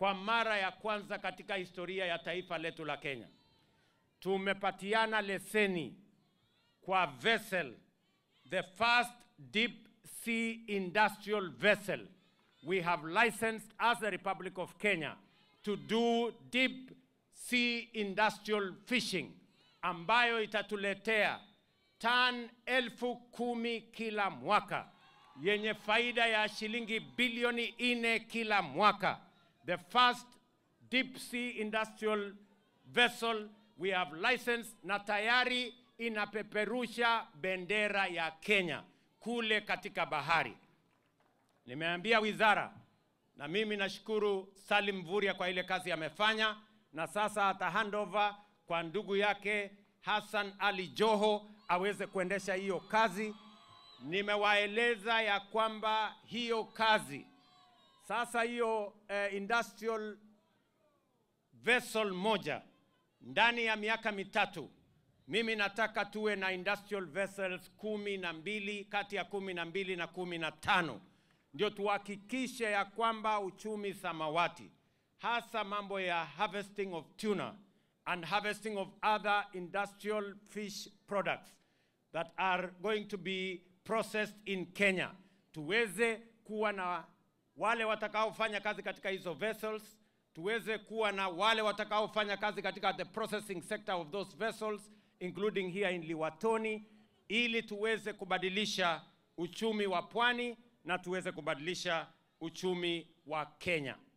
kwa mara ya kwanza katika historia ya taifa letu la Kenya tumepatiana leseni kwa vessel, the first deep sea industrial vessel we have licensed as the Republic of Kenya to do deep sea industrial fishing ambayo itatuletea tan elfu kumi kila mwaka yenye faida ya shilingi bilioni nne kila mwaka. The first deep sea industrial vessel we have licensed na tayari inapeperusha bendera ya Kenya kule katika bahari. Nimeambia wizara na mimi nashukuru Salim Mvurya kwa ile kazi amefanya, na sasa ata handover kwa ndugu yake Hassan Ali Joho aweze kuendesha hiyo kazi. Nimewaeleza ya kwamba hiyo kazi sasa, hiyo eh, industrial vessel moja ndani ya miaka mitatu, mimi nataka tuwe na industrial vessels kumi na mbili kati ya kumi na mbili na kumi na tano ndio tuhakikishe ya kwamba uchumi samawati, hasa mambo ya harvesting of tuna and harvesting of other industrial fish products that are going to be processed in Kenya, tuweze kuwa na wale watakaofanya kazi katika hizo vessels, tuweze kuwa na wale watakaofanya kazi katika the processing sector of those vessels including here in Liwatoni, ili tuweze kubadilisha uchumi wa pwani na tuweze kubadilisha uchumi wa Kenya.